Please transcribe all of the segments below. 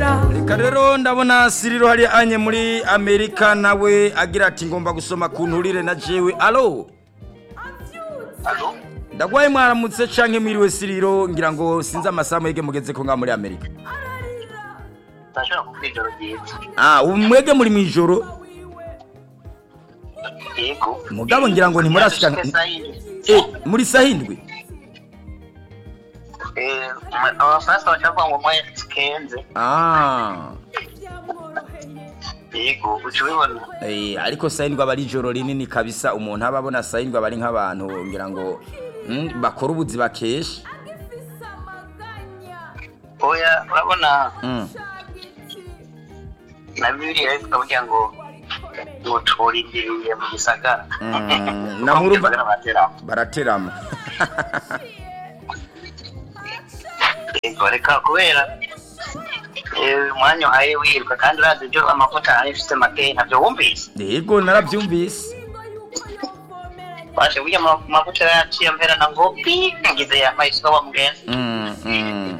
reka rero ndabona siriro hari anye muri amerika nawe agira ati ngomba gusoma ku nturire na jewe alo alo ndagwaye mwaramutse canke mwiriwe siriro ngira ngo sinzi amasaha mwege mugeze ko nga muri amerika ndashobora kuvuga ijoro ryiza ah ubu mwege muri mwijoro yego mugabo ngira ngo ntimurashika Ndashika saa yine. eh muri sahindwi Eh, ma- abafaransa bashaka ngo mwe kenze ah yego uca ubibona Eh, ariko sahindwi aba ari ijoro rinini kabisa umuntu aba abona sahindwi aba ari nk'abantu ngira ngo mm, bakora ubuzi bakesha oya urabona mm. na bibiliya ivuga kugira ngo ngo turindiriye mu gisagara Mm, na murumva- Gisagara bateramo. baraterama yego reka kubera eh, umwanya uhaye wiruka kandi urazi ibyo amavuta ari ifite makeya ntabyo wumvise yego narabyumvise bashe burya ama- amavuta yaciye mperana ngo pi ngize yambaye isuka wa mugenzi Mm, mm.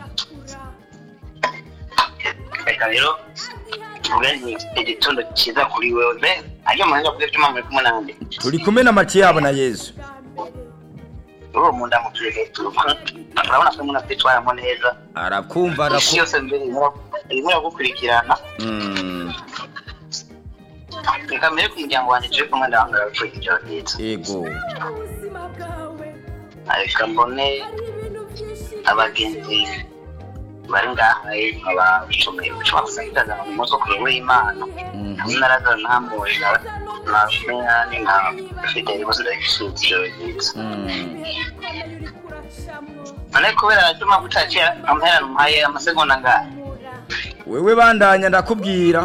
reka rero tuvuge ni igitondo cyiza kuri wewe mbe ajya mu buhinga bw'ibyuma muri kumwe nande turi kumwe na matiyabo na yezu uwo mu ndamukire hejuru urabona ko umuntu atitwaramo neza arakumva isi araku yose mbere irimo- irimo iragukurikirana Mm, reka mbere ku muryango wanjye turi kumwe ndahangara gupfa ijoro ryiza yego reka mbone abagenzi bari ngaha abacumi ushobora gusangiza mu munsi wo kureba w'imana Mhm. hamwe na razaro ntambuwe na na menyani na fideli bose ndabishimiye ijoro ryiza Mm, none kubera atuma gutaciye amherana umuhaye amasegonda ngahe wewe bandanya ndakubwira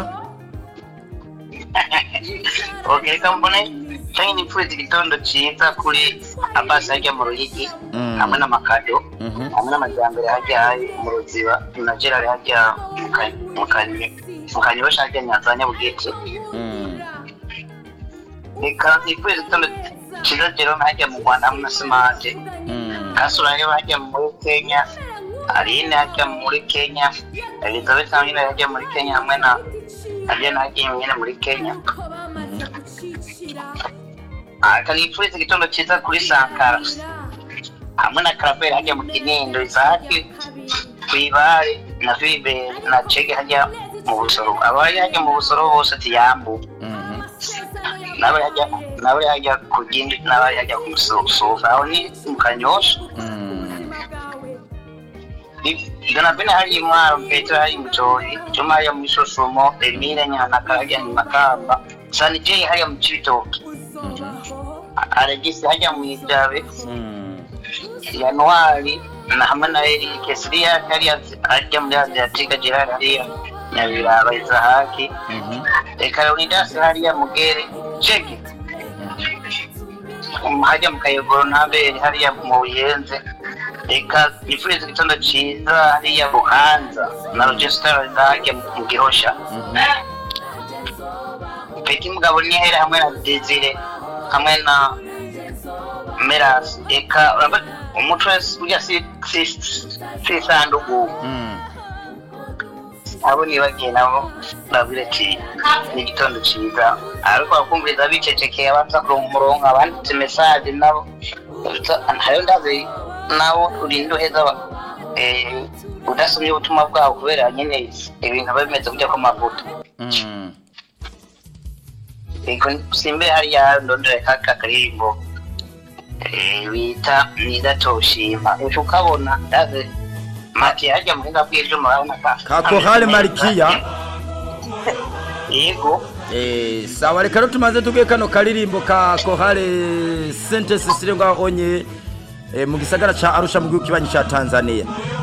ok reka mbone canke nipfuza igitondo ciza kuri abasi harya mu ruyigi Mm. hamwe n'amakado Mhm. hamwe n'amajyambere harya hari mu ruziba na gerari harya mu Ka- mu Kanye- mu kanyosha harya nyanza nyabugete Mm, reka nipfuza igitondo ciza jerome harya mu rwanda hamwe na simanje mm. kasura rero harya muri kenya aline harya muri kenya elizabeth nawe nyine harya muri kenya hamwe na harya na harya nyine muri kenya akanipfuriza igitondo cyiza kuri sankara hamwe na karaberi hajya mu kinindo isahaki kwibare na fibe na cege hajya mu busoro abari hajya mu busoro bose tiyambu Mhm. n'abari hajya n'abari hajya ku gindi n'abari hajya ku musofa aho ni mu kanyosha Mm. donabine hari intwaro petero hari mutoyi juma hariya mu isosomo emile nyanaka hajya mu makamba sanijei hariya mu cibitoki Mhm. aregisi hajya mu ijabe Mm. januari na hamwe na erike siriya hariya hajya muri aziatika gerard hariya nyabiraba izahaki Mhm. reka leonidas hariya mugere ceki hajya mu kayogoro ntabere hariya mu buyenze reka nifuriza igitondo cyiza hariya buhanza na rogestar hajya mu gihosha peti mugabo nihere hamwe na desire hamwe na meras reka urabona umuco wese burya si si si isanduku Mm. abo nibagiye nabo babwire ati ni igitondo cyiza ariko bakumviriza bicecekeye abanza kuronka umurongo abanditse mesaje nabo hariyo ndazi nawe urinda uheza ba- eh, udasomye ubutumwa bwabo kubera nyine ibintu biba bimeze kujya ku mavuta Mm. Ego simbe hariya ndondera kaka karirimbo eh, bita niza toshima ejo ukabona ndazi mati hajya mu buhinga bw'ivyuma urabona ka Ka Korale Marikiya. yego Eh, sawa reka rero tumaze tuge kano karirimbo ka kohale sente sisire ngaho onye eh, mu gisagara ca arusha mu gihugu kibanyi ca tanzania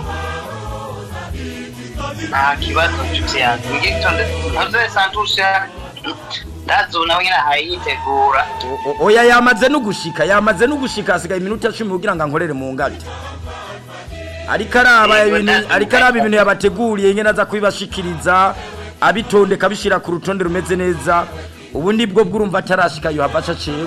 nta kibazo nshuti yanjye mu gitondo ntuze santusha ndazi nawe nyine ayitegura O- o- oya yamaze no gushika yamaze no gushika hasigaye iminota cumi kugira ngo ankorere mu ngate ariko araba Yego, ibintu ndazi. ariko araba ibintu yabateguriye nyine aza kubibashikiriza abitondeka abishyira ku rutonde rumeze neza ubu nibwo bw'urumva atarashika yohava aca acewe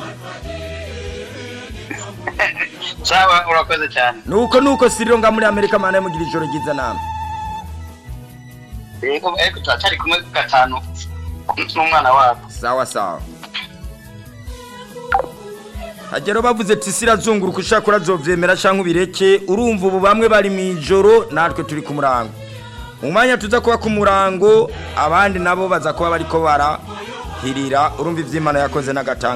sawa urakoze cyane nuko nuko siriro nga muri amerika mana yamugira ijoro ryiza namwe yego ariko turacyari kumwe gatanu n'umwana wabo sawa sawa hagero bavuze ati isi irazunguruka ushaka urazovyemera canke ubireke urumva ubu bamwe bari mu ijoro natwe turi ku murango mu mwanya tuza kuba ku murango abandi nabo baza kuba bariko barahirira urumva ivy'imana yakoze n'agatanga